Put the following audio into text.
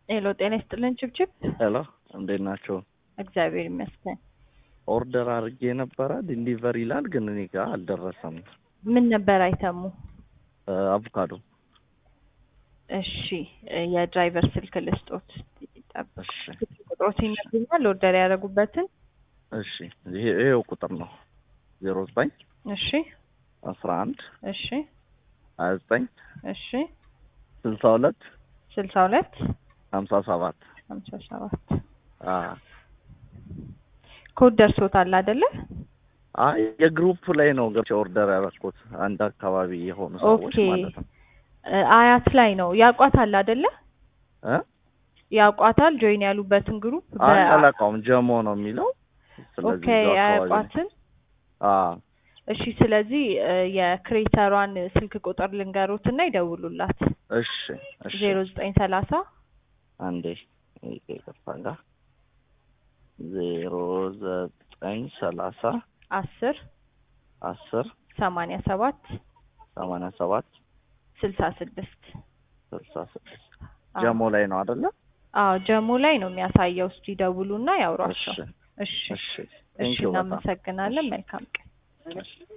ሄሎ ጤና ይስጥልን ችብችብ። ሄሎ እንዴት ናቸው? እግዚአብሔር ይመስገን። ኦርደር አድርጌ ነበረ ዲሊቨር ይላል፣ ግን እኔ ጋር አልደረሰም። ምን ነበር አይተሙ? አቮካዶ። እሺ የድራይቨር ስልክ ልስጦት። ጠብቅ። እሺ ቁጥሮት ይነግሩኛል ኦርደር ያደረጉበትን። እሺ ይሄ ይሄው ቁጥር ነው ዜሮ ዘጠኝ እሺ አስራ አንድ እሺ ሀያ ዘጠኝ እሺ ስልሳ ሁለት ስልሳ ሁለት ሀምሳ ሰባት ሀምሳ ሰባት አዎ ኮድ ደርሶታል አይደለ? አይ የግሩፕ ላይ ነው ገብቼ ኦርደር ያደረኩት አንድ አካባቢ የሆኑ ሰዎች ኦኬ ማለት ነው እ አያት ላይ ነው ያቋታል አይደለ? እ ያቋታል ጆይን ያሉበትን ግሩፕ አይ አላውቀውም ጀሞ ነው የሚለው ስለዚህ ኦኬ እዛው አካባቢ ነው። አያቋትን አዎ እሺ ስለዚህ እ የክሬተሯን ስልክ ቁጥር ልንገሩት እና ይደውሉላት እሺ እሺ ዜሮ ዘጠኝ ሰላሳ አንዴ ይቅርታ ጋር ዜሮ ዘጠኝ ሰላሳ አስር አስር ሰማንያ ሰባት ሰማንያ ሰባት ስልሳ ስድስት ስልሳ ስድስት ጀሞ ላይ ነው አይደለ? አዎ ጀሞ ላይ ነው የሚያሳየው። እስቲ ይደውሉና ያውሯቸው። እሺ እሺ እሺ እሺ ቴንኪው በጣም እናመሰግናለን። መልካም ቀን። እሺ